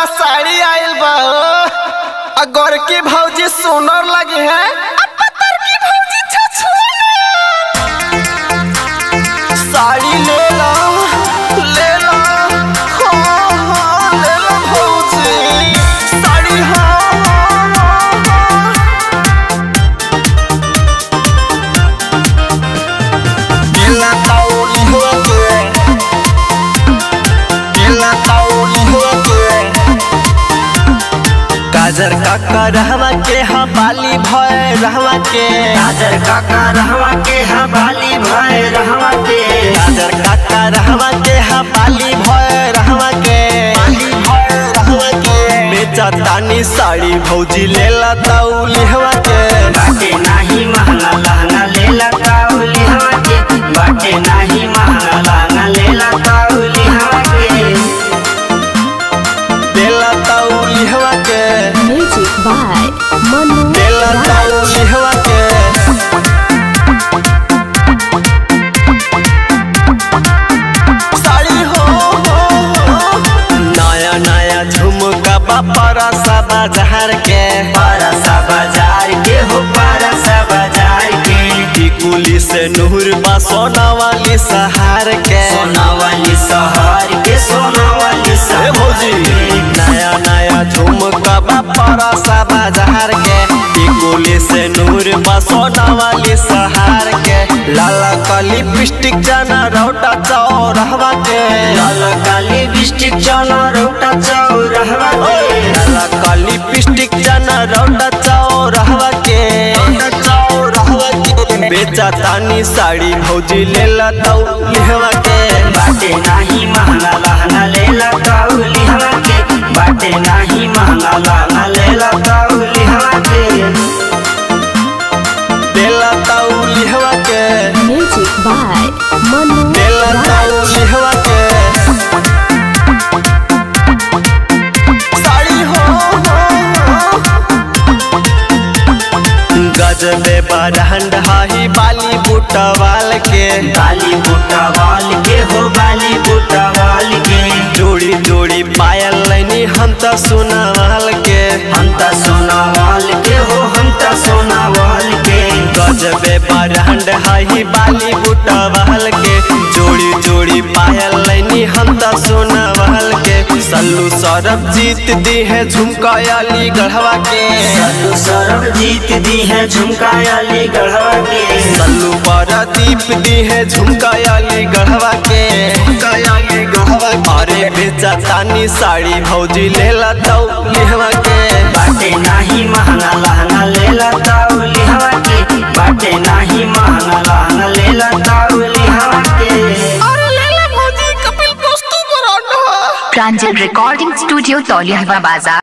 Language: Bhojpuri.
वाला साड़ी आइल बा आ गोरकी भौजी सुनर लगी है आ पतरकी भौजी साड़ी ले लो ले लो हो हो ले लो भौजी साड़ी हो हो, हो। Ela tá olhando Ela tá olhando काजर काका रहवा के हाँ बाली भय रहवा के काजर काका रहवा के हवाली भय रहवा के काजर काका रहवा के हाँ बाली भय रहवा के बाली भय रहवा के बेचा तानी साड़ी भौजी लेला ताउली हवा के बाटे नाही महंगा लहंगा लेला काउली हवा के बाटे नाही महंगा लहंगा लेला काउली हवा के लेला ताउली हवा के Music by Manu लेला Raj. ताउली हवा के साड़ी हो हो, हो। नया नया झुमका बापरा सा बाजार के पारसा बाजार के हो पारसा बाजार के टिकुली से नूर बा सोना वाली सहार के सोना वाली शहर के सोना वाली ए शहर भौजी नया नया झुमका बापरा सा बाजार के टिकुली से नूर बा सोना वाली सहार के लाला का लिपस्टिक जाना रौटा चौरहवा के लाल काली बिस्टिक चना रोटा चौरहवा के लाला का लिपस्टिक जाना रौटा चौरहवा के चौरहवा के बेचा तानी साड़ी भौजी लेला तौ लिहवा के बाटे नाही महंगा लहंगा लेला काउली हवा के बाटे नाही महंगा लहंगा लेला काउली हवा के लेला तौ लिहवा के Music by Manu लेला Raj. तौ लिहवा के साड़ी हो हो, हो। गजबे बरहंड हाही बाली बुटवाल के बाली बूटा वाल के हो बाली बूटा वाल के जोड़ी जोड़ी पायल लैनी हम त सुनावाल के हम त सोना वाल के हो हम त सोना वाल के गजबे बरहंड हाही बाली बुटवाल के जोड़ी जोड़ी पायल लैनी हम त सुनावाल के सल्लू सौरभ जीत दी है झुमका अली गढ़वा के सल्लू सरब जीत दी है झुमका अली गढ़वा के सल्लू दीप दी है झुमका अली गढ़वा के झुमका अली गढ़वा के। अरे बेचा तानी साड़ी भौजी लेला तौ लिहवा के बाटे नाही महंगा लहंगा लेला ताउली हवा के बाटे नाही महंगा लहंगा लेला ताउली हवा के प्रांजल रिकॉर्डिंग स्टूडियो तौलिया बाजार